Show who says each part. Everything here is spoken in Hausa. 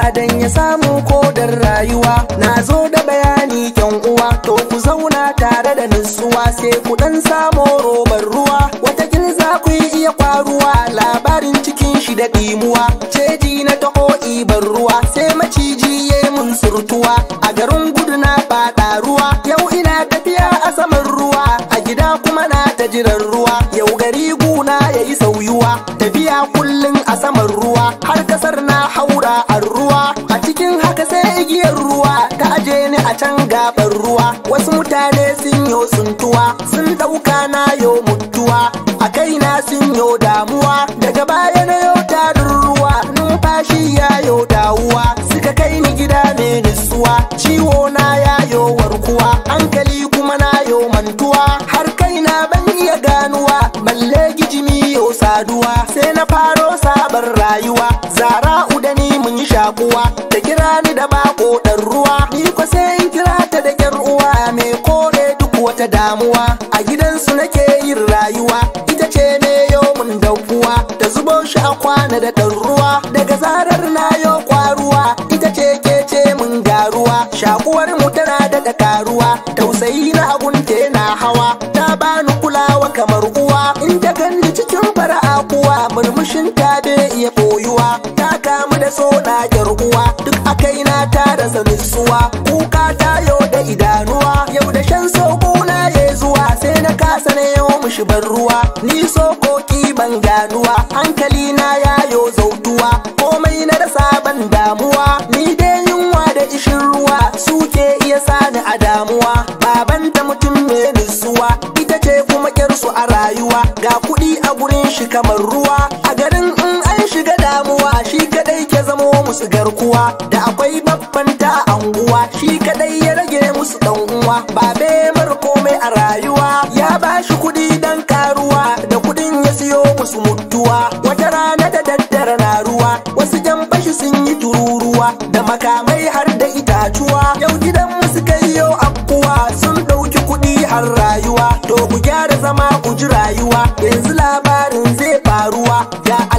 Speaker 1: dan ya samu kodar rayuwa na zo da bayani kyan uwa to ku zauna tare da nutsuwa sai ku dan samo robar ruwa wata za ku iya kwaruwa labarin cikin shi da ɗimuwa ceji na taho ibar ruwa sai maciji ya yi mun surtuwa a garin gudu na faɗa ruwa yau ina tafiya a saman ruwa a gida kuma na ta jiran ruwa yau gari guna ya yi sauyuwa tafiya kullum a saman ruwa har kasar na haura a ruwa a cikin haka sai igiyar ruwa ta aje ni a can gabar ruwa wasu mutane sun yo suntuwa sun ɗauka na yo mutuwa a kaina sun yo damuwa daga baya na yo tarin ruwa numfashi ya yo dawuwa suka kai ni gida mai nutsuwa ciwo na ya yo warkuwa hankali kuma na yo mantuwa har kaina ban iya ganuwa balle gijimi yo saduwa sai na faro sabon rayuwa zara udani mun yi shakuwa da kira ni da bako dan ruwa ni ko sai in kira ta da yar uwa mai kore duk wata damuwa a gidansu nake yin rayuwa ita ce ne yau mun daukuwa da zubo shi a kwana da ɗan ruwa daga zarar na yo kwaruwa ita ce ke ce mun garuwa shakuwar mu tana daga karuwa tausayi na agunte na hawa ta bani kulawa kamar uwa in ta ganni cikin fara'a kuwa murmushin ta bai iya boyuwa ta kamu da so na yar uwa duk akai na ta rasa nutsuwa kuka ta yau da idanuwa yau da shan soko na ya zuwa sai na kasa na yau mushi ban ruwa ni sokoki ban ganuwa hankali na yayo zautuwa komai na rasa ban damuwa ni dai yunwa da ishin ruwa suke iya sani a damuwa babanta mutum mai nutsuwa ita ce kuma kyarsu a rayuwa ga kuɗi a gurin shi kamar ruwa a garin in an shiga damuwa shi kadai ke zamo musu garkuwa da akwai babban ta anguwa shi kadai ya rage musu dan uwa babe mar komai a rayuwa ya bashi kuɗi dan karuwa da kuɗin ya siyo musu mutuwa wata rana da daddare na ruwa wasu jan bashi sun yi tururuwa da makamai har da itatuwa yau gidan musu kai yau afkuwa sun ɗauki kuɗi har rayuwa to ku gyara zama ku ji rayuwa yanzu labarin zai faruwa ga